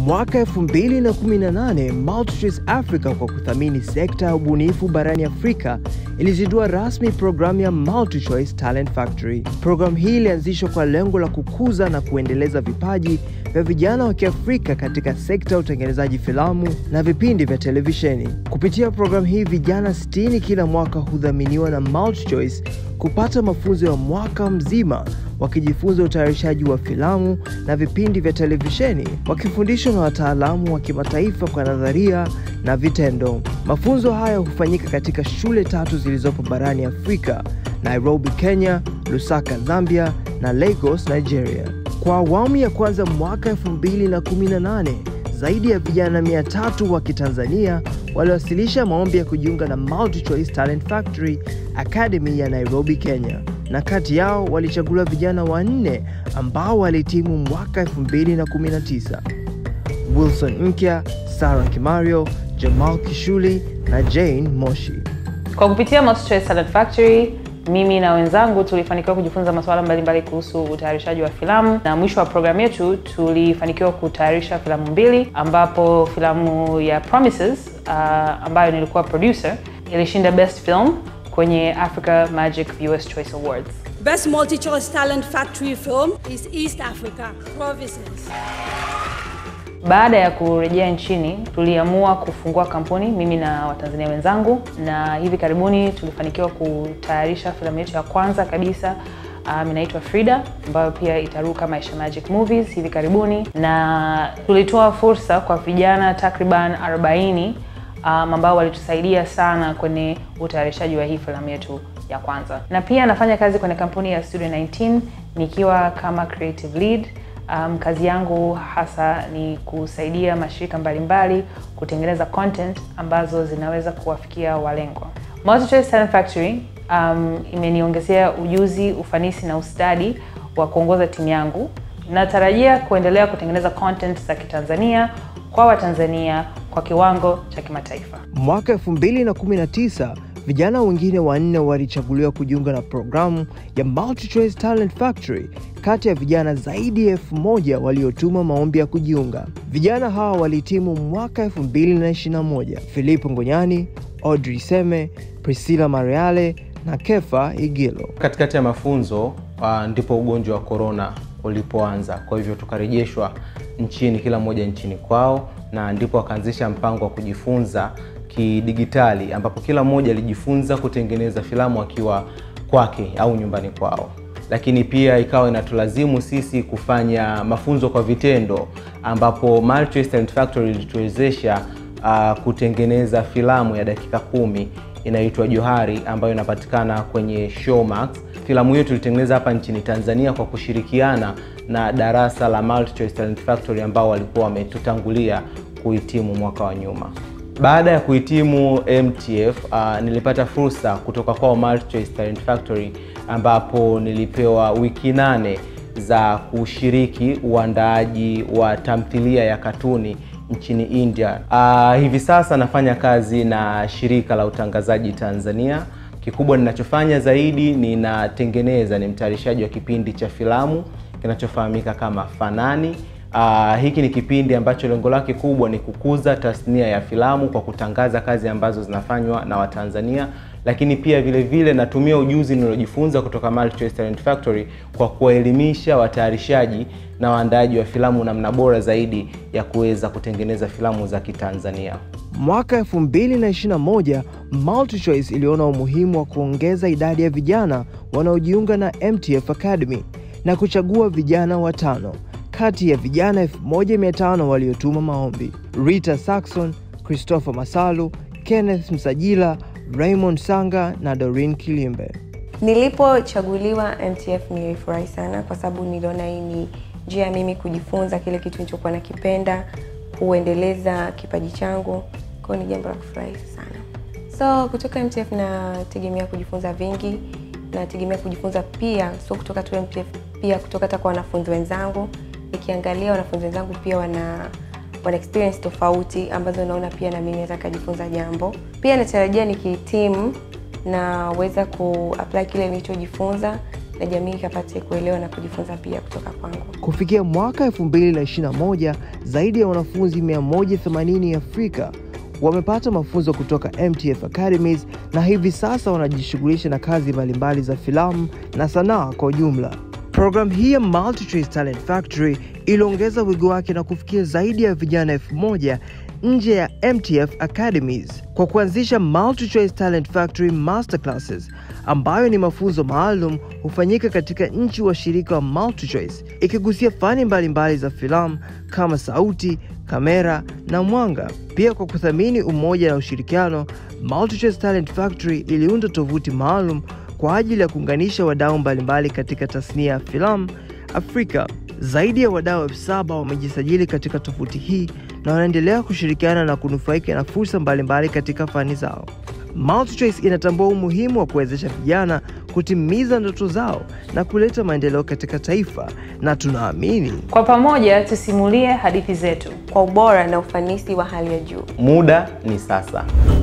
Mwaka 2018 MultiChoice Africa kwa kuthamini sekta ya ubunifu barani Afrika ilizindua rasmi programu ya MultiChoice Talent Factory. Programu hii ilianzishwa kwa lengo la kukuza na kuendeleza vipaji vya vijana wa Kiafrika katika sekta ya utengenezaji filamu na vipindi vya televisheni. Kupitia programu hii, vijana 60 kila mwaka hudhaminiwa na MultiChoice kupata mafunzo ya mwaka mzima wakijifunza utayarishaji wa filamu na vipindi vya televisheni, wakifundishwa na wataalamu wa kimataifa kwa nadharia na vitendo. Mafunzo haya hufanyika katika shule tatu zilizopo barani Afrika: Nairobi, Kenya, Lusaka, Zambia na Lagos, Nigeria. Kwa awamu ya kwanza mwaka 2018 zaidi ya vijana 300 wa Kitanzania waliwasilisha maombi ya kujiunga na MultiChoice Talent Factory Academy ya Nairobi, Kenya, na kati yao walichaguliwa vijana wanne ambao walihitimu mwaka 2019: Wilson Nkya, Sarah Kimario, Jamal Kishuli na Jane Moshi. Kwa kupitia MultiChoice Talent Factory mimi na wenzangu tulifanikiwa kujifunza masuala mbalimbali kuhusu utayarishaji wa filamu, na mwisho wa programu yetu tulifanikiwa kutayarisha filamu mbili, ambapo filamu ya Promises uh, ambayo nilikuwa producer ilishinda best film kwenye Africa Magic Viewers Choice Awards. Best multi-choice talent factory film is East Africa, Provinces. Baada ya kurejea nchini, tuliamua kufungua kampuni mimi na Watanzania wenzangu, na hivi karibuni tulifanikiwa kutayarisha filamu yetu ya kwanza kabisa um, inaitwa Frida ambayo pia itaruka Maisha Magic Movies hivi karibuni, na tulitoa fursa kwa vijana takriban 40 um, ambao walitusaidia sana kwenye utayarishaji wa hii filamu yetu ya kwanza, na pia nafanya kazi kwenye kampuni ya Studio 19 nikiwa kama creative lead. Um, kazi yangu hasa ni kusaidia mashirika mbalimbali kutengeneza content ambazo zinaweza kuwafikia walengwa. MultiChoice Talent Factory um, imeniongezea ujuzi, ufanisi na ustadi wa kuongoza timu yangu. Natarajia kuendelea kutengeneza content za Kitanzania kwa Watanzania kwa kiwango cha kimataifa. Mwaka 2019 vijana wengine wanne walichaguliwa kujiunga na programu ya MultiChoice Talent Factory kati ya vijana zaidi ya elfu moja waliotuma maombi ya kujiunga. Vijana hawa walihitimu mwaka 2021: Philip Ngonyani, Audrey Seme, Priscilla Mariale na Kefa Igilo. Katikati ya mafunzo uh, ndipo ugonjwa wa korona ulipoanza, kwa hivyo tukarejeshwa nchini, kila mmoja nchini kwao, na ndipo wakaanzisha mpango wa kujifunza kidigitali ambapo kila mmoja alijifunza kutengeneza filamu akiwa kwake au nyumbani kwao, lakini pia ikawa inatulazimu sisi kufanya mafunzo kwa vitendo, ambapo MultiChoice Talent Factory ilituwezesha uh, kutengeneza filamu ya dakika kumi inaitwa Johari ambayo inapatikana kwenye Showmax. Filamu hiyo tulitengeneza hapa nchini Tanzania kwa kushirikiana na darasa la MultiChoice Talent Factory ambao walikuwa wametutangulia kuhitimu mwaka wa nyuma. Baada ya kuhitimu MTF uh, nilipata fursa kutoka kwa MultiChoice Talent Factory ambapo nilipewa wiki nane za kushiriki uandaaji wa tamthilia ya katuni nchini India. Uh, hivi sasa nafanya kazi na shirika la utangazaji Tanzania. Kikubwa ninachofanya zaidi ninatengeneza, ni mtayarishaji wa kipindi cha filamu kinachofahamika kama Fanani. Uh, hiki ni kipindi ambacho lengo lake kubwa ni kukuza tasnia ya filamu kwa kutangaza kazi ambazo zinafanywa na Watanzania, lakini pia vile vile natumia ujuzi nilojifunza kutoka MultiChoice Talent Factory kwa kuwaelimisha watayarishaji na waandaaji wa filamu namna bora zaidi ya kuweza kutengeneza filamu za Kitanzania. Mwaka 2021 MultiChoice iliona umuhimu wa kuongeza idadi ya vijana wanaojiunga na MTF Academy na kuchagua vijana watano kati ya vijana 1500 waliotuma maombi: Rita Saxon, Christopher Masalu, Kenneth Msajila, Raymond Sanga na Doreen Kilimbe. Nilipochaguliwa MTF nilifurahi sana kwa sababu niliona hii ni njia ya mimi kujifunza kile kitu nilichokuwa nakipenda, kuendeleza kipaji changu. Kwa hiyo ni jambo la kufurahi sana. So kutoka MTF nategemea kujifunza vingi, nategemea kujifunza pia, so kutoka tu MTF, pia kutoka hata kwa wanafunzi wenzangu nikiangalia wanafunzi wenzangu pia wana wana experience tofauti ambazo naona pia na mimi naweza kujifunza jambo. Pia natarajia nikihitimu naweza kuapply kile nilichojifunza na jamii ikapate kuelewa na kujifunza pia kutoka kwangu. Kufikia mwaka 2021 zaidi ya wanafunzi 180 Afrika wamepata mafunzo kutoka MTF Academies na hivi sasa wanajishughulisha na kazi mbalimbali za filamu na sanaa kwa ujumla. Programu hii ya MultiChoice Talent Factory iliongeza wigo wake na kufikia zaidi ya vijana elfu moja nje ya MTF Academies kwa kuanzisha MultiChoice Talent Factory Masterclasses ambayo ni mafunzo maalum hufanyika katika nchi washirika wa MultiChoice ikigusia fani mbalimbali mbali za filamu kama sauti, kamera na mwanga. Pia kwa kuthamini umoja na ushirikiano, MultiChoice Talent Factory iliunda tovuti maalum kwa ajili ya kuunganisha wadau mbalimbali katika tasnia ya filamu Afrika. Zaidi ya wadau elfu saba wamejisajili katika tovuti hii na wanaendelea kushirikiana na kunufaika na fursa mbalimbali katika fani zao. MultiChoice inatambua umuhimu wa kuwezesha vijana kutimiza ndoto zao na kuleta maendeleo katika taifa, na tunaamini Kwa pamoja tusimulie hadithi zetu. Kwa ubora na ufanisi wa hali ya juu. Muda ni sasa.